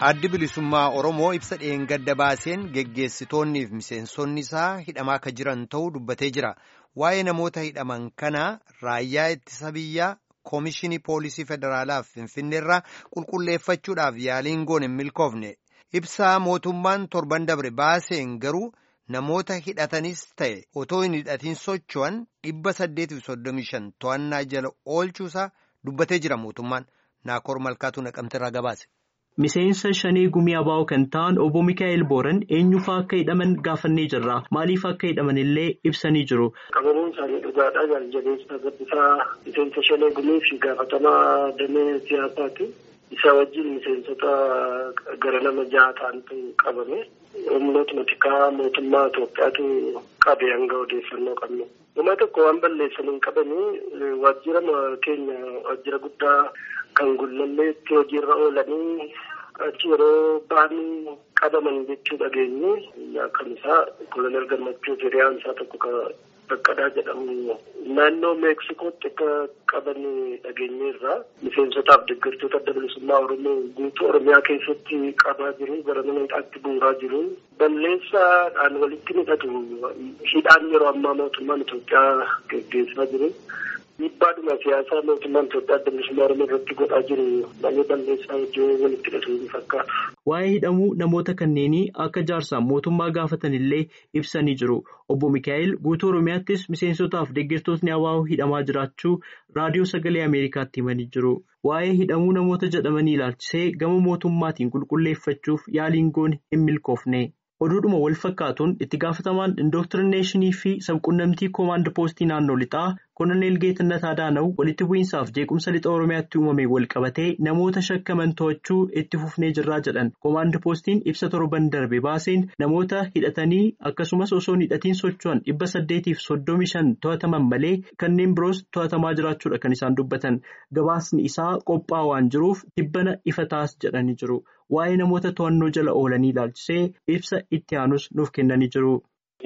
Addi bilisummaa Oromoo ibsa dheengadda baaseen geggeessitoonnii fi miseensonni isaa hidhamaa akka jiran ta'uu dubbatee jira. Waa'ee namoota hidhaman kanaa raayyaa ittisa biyyaa Koomishinii Poolisii Federaalaa Finfinneerraa qulqulleeffachuudhaaf yaaliin goone hin milkoofne. Ibsaa mootummaan torban dabre baaseen garuu namoota hidhatanis ta'e otoo hin hidhatiin socho'an dhibba saddeetiif soddomii shan to'annaa jala oolchuusaa dubbatee jira mootummaan. Naakoor Malkaatu naqamteerraa gabaase. Miseensa shanee gumii abaa'oo kan ta'an obbo Mikaa'el Booran eenyufaa akka hidhaman gaafannee jirra. Maaliif akka hidhaman illee ibsanii jiru. Qabamuun isaanii dhugaadhaa jaaljabeessa gabbisaa miseensa shanee gumii fi gaafatamaa damee siyaasaati. Isa wajjin miseensota gara nama jaha ta'antu qabame. Humnootuma tikaa mootummaa Itoophiyaatu qabe hanga odeeffannoo qabnu. Dhuma tokko waan balleessan hin qabanii waajjira keenya waajjira guddaa kan gullalleetti hojiirra oolanii achi yeroo ba'anii qabaman jechuu dhageenye kan isaa kolonel gammachuu hiriyaan isaa tokko baqqadaa jedhamu naannoo meeksikootti akka qaban dhageenyeerra miseensotaaf deeggartoota adda bilisummaa oromoo guutuu oromiyaa keessatti qabaa jiru gara mana hidhaatti buuraa jiru balleessaadhaan walitti hidhatu hidhaan yeroo ammaa mootummaan Itoophiyaa geggeessaa jiru. Dhiibbaadhuma siyaasaa mootummaan Itoophiyaa adda bilisummaa oromoo irratti godhaa jiru malee balleessaa hojii walitti hidhatu ni fakkaata. Waa'ee hidhamuu namoota kanneenii akka jaarsaan mootummaa gaafatan illee ibsanii jiru. Obbo Mikaa'el guutuu Oromiyaattis miseensotaaf deeggartootni abaa'oo hidhamaa jiraachuu raadiyoo sagalee Ameerikaatti himanii jiru. Waa'ee hidhamuu namoota jedhamanii ilaalchisee gama mootummaatiin qulqulleeffachuuf yaaliin goone hin milkoofne. Oduudhuma wal fakkaatuun itti gaafatamaan indooktirineeshinii fi sabquunnamtii koomaand poostii naannoo lixaa koloneel Geetannat Adaanaw walitti bu'iinsaaf jeequmsa lixa Oromiyaatti uumame wal qabatee namoota shakkaman to'achuu itti fufnee jirraa jedhan koomaand poostiin ibsa torban darbe baaseen namoota hidhatanii akkasumas osoo hin hidhatiin socho'an dhibba saddeetiif soddomii shan to'ataman malee kanneen biroos to'atamaa jiraachuudha kan isaan dubbatan gabaasni isaa qophaa waan jiruuf dhibbana ifa taas jedhanii jiru. Waa'ee namoota to'annoo jala oolanii ilaalchisee ibsa itti aanus nuuf kennanii jiru.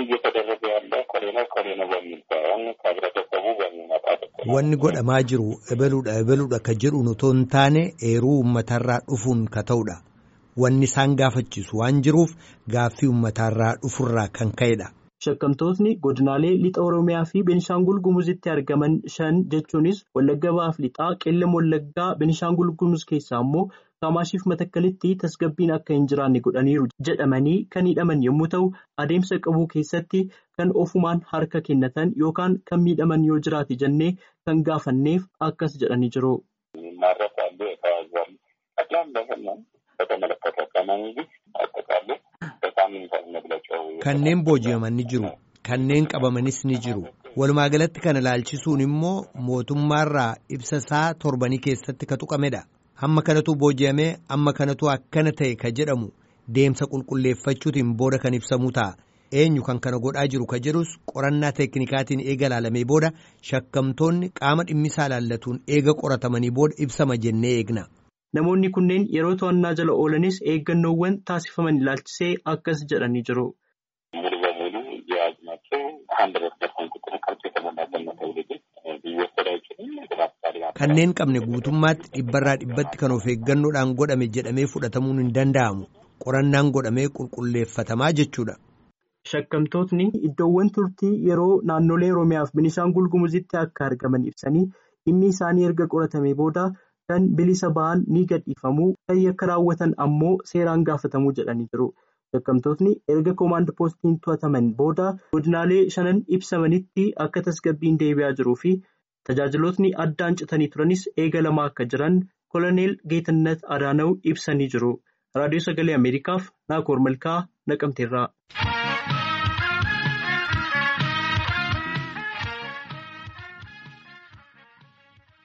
Wanni godhamaa jiru ebaluudha ebaluudha ka jedhuun otoo hin taane eeruu uummatarraa dhufuun ka ta'udha. Wanni isaan gaafachiisu waan jiruuf gaaffii uummatarraa dhufurraa kan ka'edha. Shakkamtootni godinaalee lixa Oromiyaa fi Benishaangul Gumuzitti argaman shan jechuunis Wallagga Bahaaf lixaa qeellam Wallaggaa Benishaangul Gumuz keessaa immoo Kamaashiif Matakkalitti tasgabbiin akka hin jiraanne godhaniiru jedhamanii kan hidhaman yommuu ta'u adeemsa qabuu keessatti kan ofumaan harka kennatan yookaan kan miidhaman yoo jiraate jennee kan gaafanneef akkas jedhanii jiru. Kanneen booji'aman ni jiru. Kanneen qabamanis ni jiru. Walumaa galatti kana ilaalchisuun immoo mootummaarraa ibsa isaa torbanii keessatti ka tuqamedha. Hamma kanatu booji'amee amma kanatu akkana ta'e ka jedhamu deemsa qulqulleeffachuutiin booda kan ibsamuu ta'a. Eenyu kan kana godhaa jiru ka jedhus qorannaa teeknikaatiin eega ilaalamee booda shakkamtoonni qaama dhimmisaa ilaallatuun eega qoratamanii booda ibsama jennee eegna. Namoonni kunneen yeroo to'annaa jala oolanis eeggannoowwan taasifaman ilaalchisee akkas jedhanii jiru. Kanneen qabne guutummaatti dhibbarraa dhibbatti kan of eeggannoodhaan godhame jedhamee fudhatamuun hin danda'amu. Qorannaan godhamee qulqulleeffatamaa jechuudha. Shakkamtootni iddoowwan turtii yeroo naannolee Oromiyaaf Benishaangul Gumuzitti akka argaman ibsanii dhimmi isaanii erga qoratamee booda kan bilisa ba'an ni gadhiifamuu kan yakka raawwatan ammoo seeraan gaafatamuu jedhanii jiru. Shakkamtootni erga koomaand poostiin to'ataman booda godinaalee shanan ibsamanitti akka tasgabbiin deebi'aa jiruu fi tajaajilootni addaan citanii turanis eegalamaa akka jiran koloneel Geetannat Adaanaw ibsanii jiru. Raadiyoo Sagalee Ameerikaaf Naakoor Malkaa Naqamteerraa.